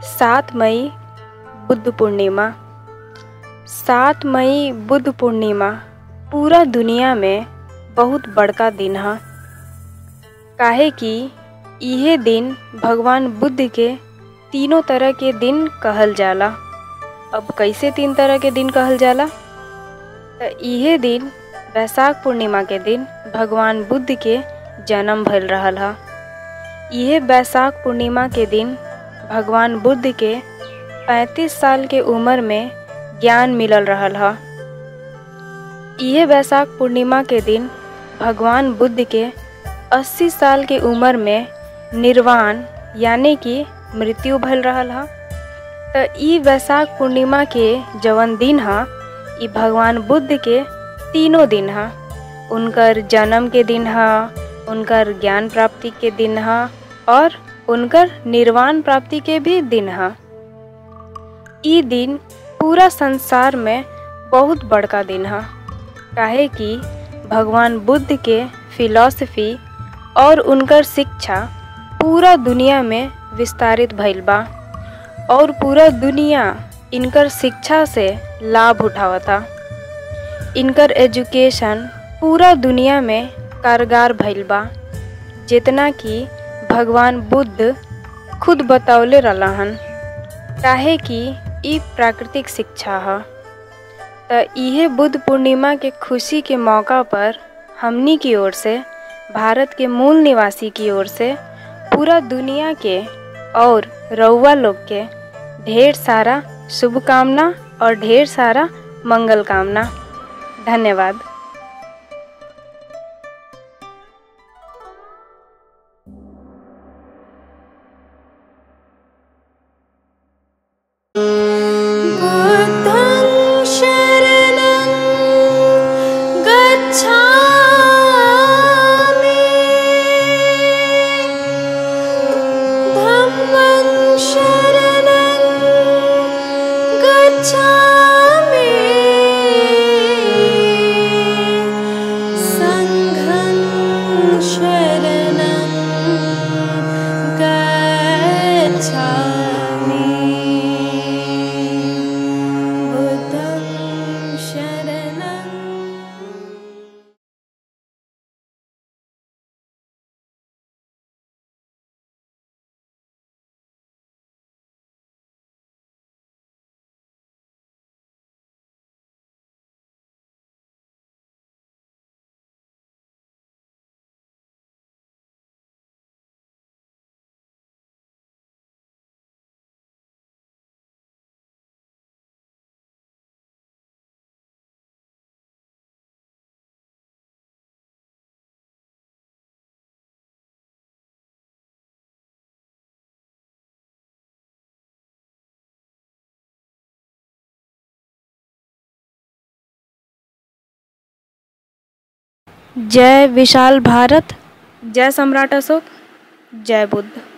सात मई बुद्ध पूर्णिमा सात मई बुद्ध पूर्णिमा पूरा दुनिया में बहुत बड़का दिन ह काहे कि इहे दिन भगवान बुद्ध के तीनों तरह के दिन कहल जाला अब कैसे तीन तरह के दिन कहल जाला त इहे दिन वैशाख पूर्णिमा के दिन भगवान बुद्ध के जन्म भइल रहल ह इहे वैशाख पूर्णिमा के दिन भगवान बुद्ध के 35 साल के उम्र में ज्ञान मिलल रहल ह इहे वैशाख पूर्णिमा के दिन भगवान बुद्ध के 80 साल के उम्र में निर्वाण यानी कि मृत्यु भइल रहल ह त ई वैशाख पूर्णिमा के जवन दिन ह ई भगवान बुद्ध के तीनों दिन ह उनकर जन्म के दिन ह उनकर ज्ञान प्राप्ति के दिन ह और उनकर निर्वाण प्राप्ति के भी दिन ह ई दिन पूरा संसार में बहुत बड़का दिन ह काहे कि भगवान बुद्ध के फिलॉसफी और उनकर शिक्षा पूरा दुनिया में विस्तारित भइल बा और पूरा दुनिया इनकर शिक्षा से लाभ उठावता इनकर एजुकेशन पूरा दुनिया में कारगर भइल बा जितना कि भगवान बुद्ध खुद बतौले रहलन काहे कि ई प्राकृतिक शिक्षा ह त इहे बुद्ध पूर्णिमा के खुशी के मौका पर हमनी की ओर से भारत के मूल निवासी की ओर से पूरा दुनिया के और रउआ लोग के ढेर सारा शुभकामना और ढेर सारा मंगल कामना धन्यवाद बुद्धं शरणं गच्छामि धम्मं शरणं गच्छामि सङ्घं शरणं गच्छामि बुद्धं शरणं जय विशाल भारत जय सम्राट अशोक जय बुद्ध